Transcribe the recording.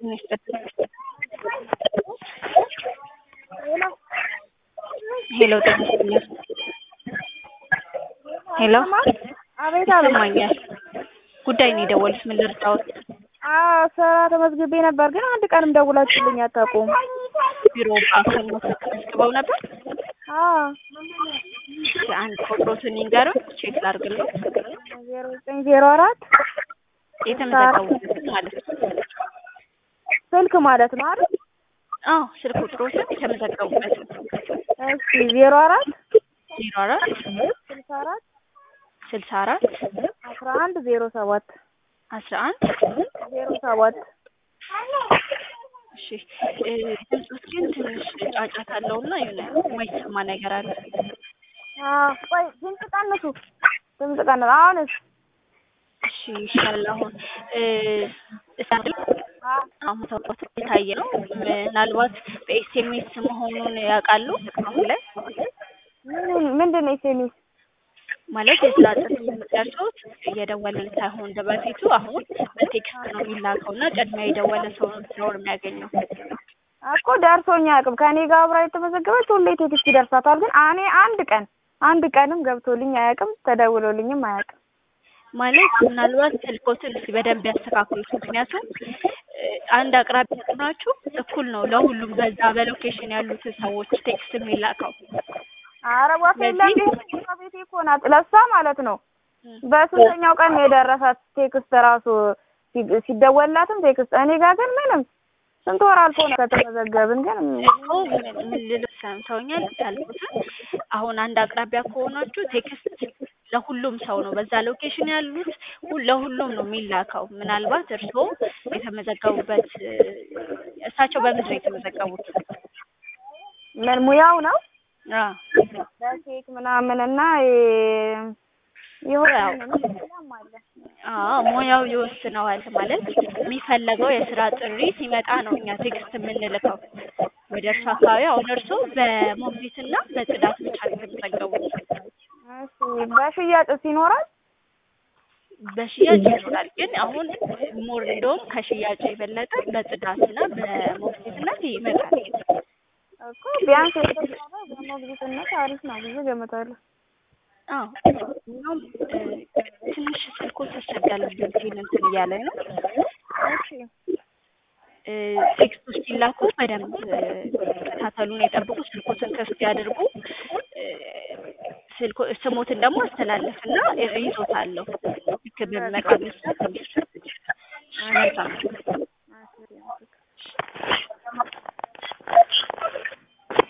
ሄሎ ጤና ይስጥልኝ። ሄሎ አቤት አቤት። ይሰማኛል። ጉዳይ ነው የደወሉት። ምን ልርዳዎት? አዎ ስራ ተመዝግቤ ነበር፣ ግን አንድ ቀንም ደውላችሁልኝ አታውቁም። ቢሮ በአካል መጥተው ተመዝግበው ነበር? አዎ አንድ ቁጥሮትን ይንገሩን፣ ቼክ ላድርግልዎት። ዜሮ ዘጠኝ ዜሮ አራት የተመዘገቡበትን ማለት ነው። ስልክ ማለት ነው አይደል? አዎ ስልክ ቁጥሮትን የተመዘገቡበትን። እሺ ዜሮ አራት ዜሮ አራት ስልሳ አራት ስልሳ አራት አስራ አንድ ዜሮ ሰባት አስራ አንድ ዜሮ ሰባት እሺ እ ድምፆት ግን ትንሽ ጫጫታ አለውና የሆነ የማይሰማ ነገር አለ። አዎ ቆይ ድምፅ ቀንሱ፣ ድምፅ ቀንሱ። አሁንስ? እሺ ይሻላል። አሁን እ እስቲ አሁን ሰውት የታየ ነው። ምናልባት በኤስኤምኤስ መሆኑን ያውቃሉ አሁን ላይ ምን ምንድን ነው ኤስኤምኤስ? ማለት የስራ ጥሪ የምትደርሱት እየደወልን ሳይሆን እንደ በፊቱ አሁን በቴክስት ነው የሚላከው እና ቅድሚያ የደወለ ሰው ነው ስራውን የሚያገኘው። እኮ ደርሶኝ አያውቅም። ከእኔ ጋር አብራ የተመዘገበች ሁሌ ቴክስት ይደርሳታል። ግን እኔ አንድ ቀን አንድ ቀንም ገብቶልኝ አያውቅም፣ ተደውሎልኝም አያውቅም። ማለት ምናልባት ስልኮትን እስኪ በደንብ ያስተካክሉት። ምክንያቱም እ አንድ አቅራቢ ናችሁ እኩል ነው ለሁሉም በዛ በሎኬሽን ያሉትን ሰዎች ቴክስት የሚላከው። ኧረ ወፍ የለም ቤቴ እኮ ናት። ለእሷ ማለት ነው በስንተኛው ቀን ነው የደረሳት ቴክስት ራሱ ሲ- ሲደወልላትም ቴክስት። እኔ ጋር ግን ምንም ስንት ወር አልፎ ነው ከተመዘገብን። ግን እኮ ምን ምን ልልህ ሰምተውኛል ያልኩትን አሁን አንድ አቅራቢያ ከሆናችሁ ቴክስት ለሁሉም ሰው ነው በዛ ሎኬሽን ያሉት ሁ- ለሁሉም ነው የሚላከው። ምናልባት እርስዎ የተመዘገቡበት እ እሳቸው በምንድን ነው የተመዘገቡት? ምን ሙያው ነው አዎ በኬክ ምናምን እና የ- የሆነ ሌላም አለ። አዎ ሙያው ይወስነዋል። ማለት የሚፈለገው የስራ ጥሪ ሲመጣ ነው እኛ ቴክስት የምንልከው ወደ እርሱ አካባቢ። አሁን እርስዎ በሞግዚትና በጽዳት ብቻ ነው የተመዘገቡት። እሺ በሽያጭስ ይኖራል? በሽያጭ ይኖራል፣ ግን አሁን ሞር እንደውም ከሽያጭ የበለጠ በጽዳትና በሞግዚትነት ይመጣል። እኮ ቢያንስ የተሻለ በሞግዚትነት አሪፍ ነው ብዬ ገምታለሁ። አዎ እናም እ ትንሽ ስልኮ ተቸገረብኝ ሲል እንትን እያለኝ ነው። እሺ እ ቴክስቶች ሲላኩ በደንብ እ ተከታተሉን፣ የጠብቁ፣ ስልኮትን ክፍት ያድርጉ። እ ስልኮ ስሞትን ደግሞ አስተላለፍና እ ይዞታለሁ ልክ በሚመጣበት ሰዓት መልካም